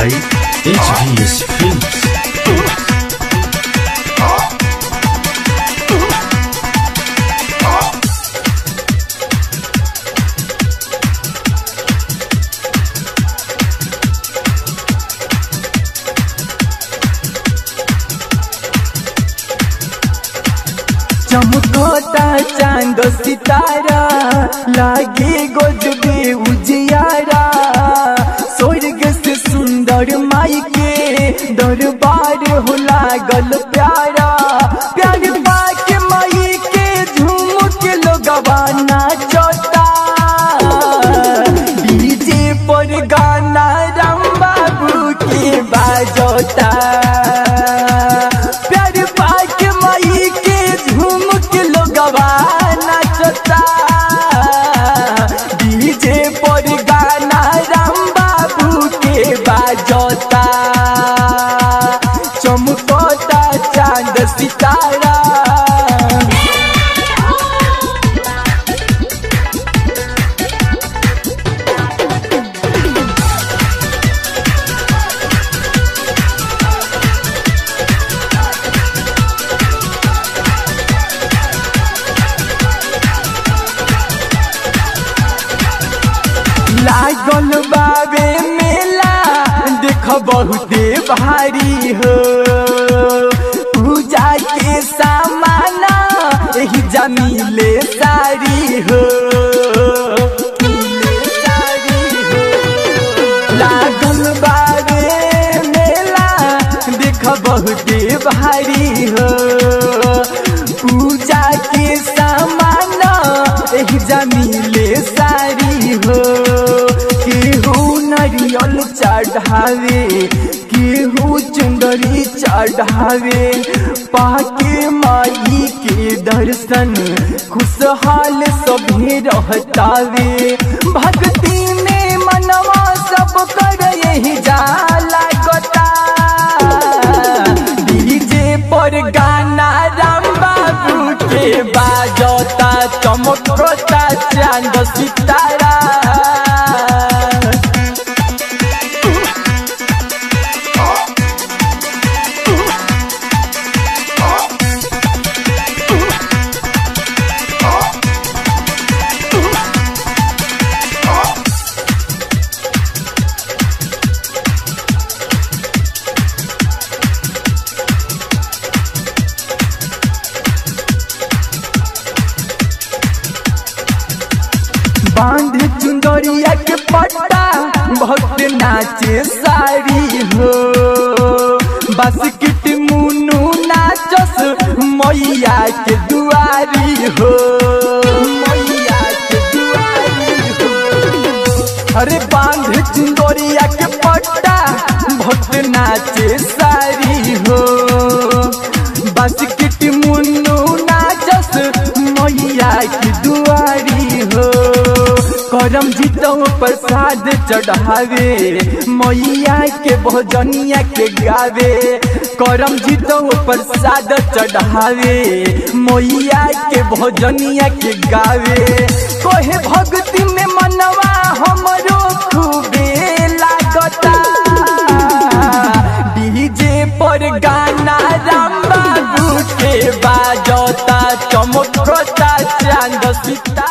by HVS Films. चमकोता चांद सितारा लागे गजबे उजियारा स्वर्ग से सुंदर माई के दरबार हो लागल प्यारा प्यार पाके माई के झूम के लोगवा नाचता डीजे पर गाना राम बाबू के बाजता प्यार पाके माई के झूम के लोगवा नाचता डीजे पर गाना राम बाबू के बाजता चमकता चांद सितारा लागल बाबे मेला देख बहुते भारी हो पूजा के सामान एही जमीले सारी हो मिले सारी हो। लागल बाबे मेला देख बहुते भारी हो पूजा के सामान एही जमीले सारी हो केहू नारियल चढ़ावे केहू चुंदरी चढ़ावे पाके माई के दर्शन खुशहाल सभी रहतावे भक्ति में मनवा सब कर यही जाला गोता डीजे पर गाना राम बाबू के बाजता चमकता चांद सितारा बांध चुंदरिया के पट्टा भक्त नाचे साड़ी हो बास्केट मुनु नाचस मैया के दुआरी हो मैया के दुआरी हो अरे बांध चुंदरिया के पट्टा भक्त नाचे साड़ी हो बास्केट मुनु नाचस मैया की दुआरी हो करम जीतो प्रसाद चढ़ावे मैया के भोजनिया के गावे करम जीतो प्रसाद चढ़ावे मैया के भोजनिया के गावे कोहे भक्ति में मनवा हमरो खूबे लागता डीजे पर गाना राम बाबू के बाजता चमकता चांद सिता